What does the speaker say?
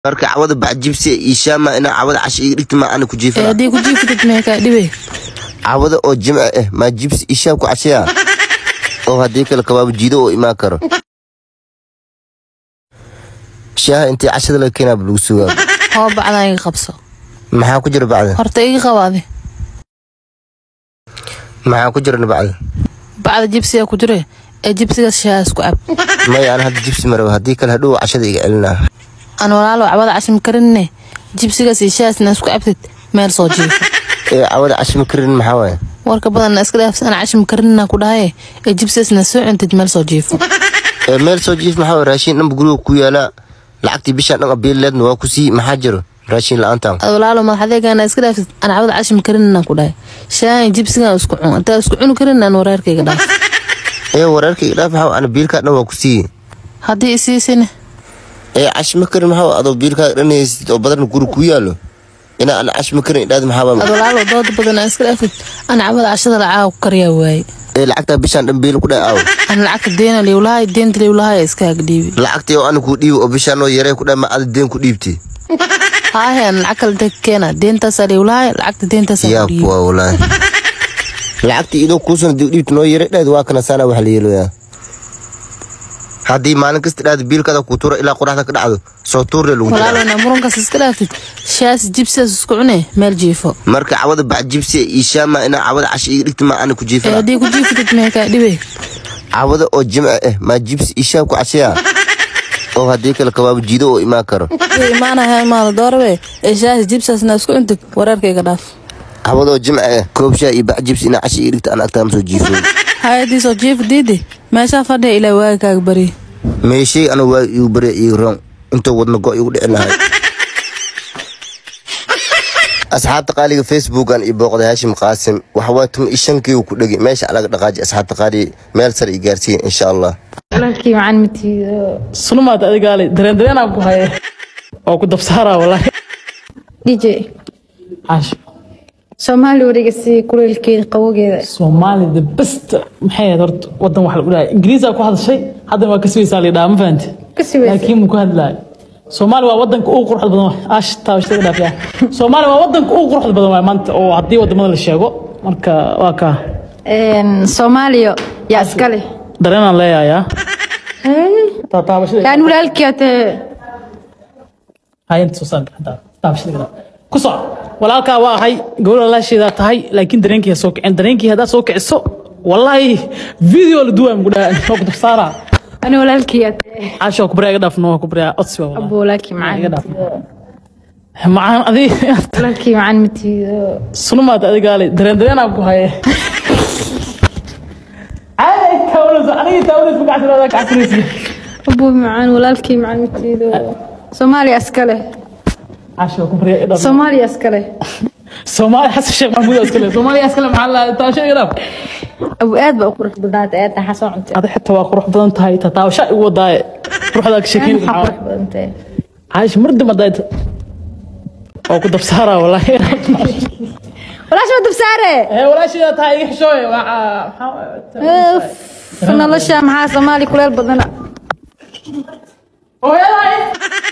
marka cawada bacjibsi iishaama inaa cawada casha iga dhigta maa ana ku ee jiifana haddii ku jiifatid mee kaa dhibay cawada oo jimca ah maa jibsi iishaam ku cashaya oo haddii kale kabaabo jiido oo imaan karo shaaha intii cashada laga keenaa ba lagu sugaa oo bacdan iga qabso maxaa ku jira bacda horta iga qabaade maxaa ku jirana bacda bacda jibsiga ku jire ee jibsigaas shaha isku cab maya ana hadda jibsi maraba haddii kale hadhow cashada iga celinaa aan walaalo cabada cashim karinne jibsigaas iyo shahaasna isku cabtid meel soo jiifo ee cawada cashima karin maxaa waaye warka badanna iska dhaafs aan cashim karinna ku dhahaye ee jibsigaasna soo cuntid meel soo jiifo ee meel soo jiif maxaa waaye raashin dhanba guriga ku yaalaa lacagtii bishaan dhan abiileedna waa ku sii maxaa jiro raashin la-aantan ad walaalo madaxadeegana iska dhaafsid aan cabada cashim karinna ku dhahay shahan iyo jibsigan isku cun intaa isku cuni karin aan wareerkayga dhaaf ee wareerka iga dhaaf maxaa ana biilkaa dhan waa ku siiye haddii isiisine ee cashima karin maxaa waaye adoo biilkaaga dhan haysid oo badan guriga ku yaalo inaa ana cashima karin idhaad maxaa ad waaye walaalo dooda badan aan iska dhaafid aan cabada cashada lacaaga ku kariyaa waaye ee lacagtaa bishaan dhan biil ku dhahay aaw aan lacagta deena liwlahay deenta liwlahay iska hagdhiibi lacagtii oo ana kuu dhiibi oo bishaan oo yaree ku dhahay ma ada deen ku dhiibti haahe aan lacag kale deg keena deentaasaa liwlahay lacagta deentaasaa yaa ku dhiibi kuwa walaahi lacagtii idoo kuusana dib dhiibti noo yare dhahed waa kana saana wax la yeeloyaa haddii maalin kasta dhahda biilkaada kuu tuuro ilaa qoraxda ka dhacdo soo tuurle lagu jiraa walaalona murankaas iska dhaaftid shaas jibsidaas isku cune meel jiifo marka cawada bacjibsi iishaama inaa cawada casha iga dhigta maa ana ku ee jiifana haddii ku jiifatid mee kaa dhibay cawada oo jimca ah maa jibsi iishaam ku cashaya oo haddii kale kabaabo jiido oo imaan karo imaanaha imaano doorabe ee shaas jibsidaasna isku cuntid wareerkayga dhaaf cawada oo jimca ah koobshaa iyo bacjibsi inaa casha iga dhigta ana agtaa ma soo jiifo hay-adii soo jiifa diidi meeshaa fadhiya ilaa waaga kaaga bari meeshay ana waa igu barya iyo roon intoo wadna go igu dhici lahay asxaabta qaaliga facebookan iyo booqda haashim qaasim waxawaa tuma iyo shankii ku dhegi meesha alaga dhaqaaji asxaabta qaali meel sare i gaarsiiya insha allah walaalkii macaan matiido sunumaad adigaale dareen dareenaan ku haye oo ku dabsaaraa walaahi dj caash soomaali wareega si kuleelkeeda qawogeeda soomaali the best maxay ahayd horta wadan wax lagu dhahay ingiriisaa ku hadashay haddana waa ka sugaysaa lidhaa ma fahanti ka siweysa laakiin mu ku hadlaay soomaali waa wadanka ugu quruxda badan waay aash taabashada dhaafiya soomaali waa wadanka ugu quruxda badan waay maanta oo haddii wadamada la sheego marka waa kaa soomaaliya yaa iskale dareenaan leeyahayaa taabashada yaan walaalkii atee hayanta soo saar gacanta taabashada gadaal ku soc walaalkaa waa ahay gobol walaasheedaa tahay laakiin dareenkii ha soo kicin dareenkii haddaad soo kiciso wallaahi video la duwaa mugu dhaha waa ku dabsaaraa ani walaalkii atee caasha waa ku baryaa iga dhaafno waa ku baryaa codsi waa wallaahi. abo walaalkii iga macaan dhaaf macaan adi walaalkii macaan matiido sunumaad adigaale dareen dareenaan ku haye caadi taawalayso aniga taawalayso gacantooda gacantanaysa abo macaan walaalkii macaan matiido soomaaliya iskale caasha waa ku baryaa iga dhaaf soomaaliya iskale soomaali xasan sheekh maxamuud oo iskale soomaaliya iskale maxaa la taabasha iga dhaaf abo aad baa u qurux badnaata aad tahay xasoo cuntay adi xitaa waa qurux badan tahay tataabasha igu wadaaye quruxdaa ka sheekeyn maxaa qurux badan tahay caaisha mar dambe haddaad waa ku dabsaaraa wallaahi walaash ma dabsaare ee walaasheeda tahay iga xishooye nolosha maxaa soomaali kuleel badana hooyaday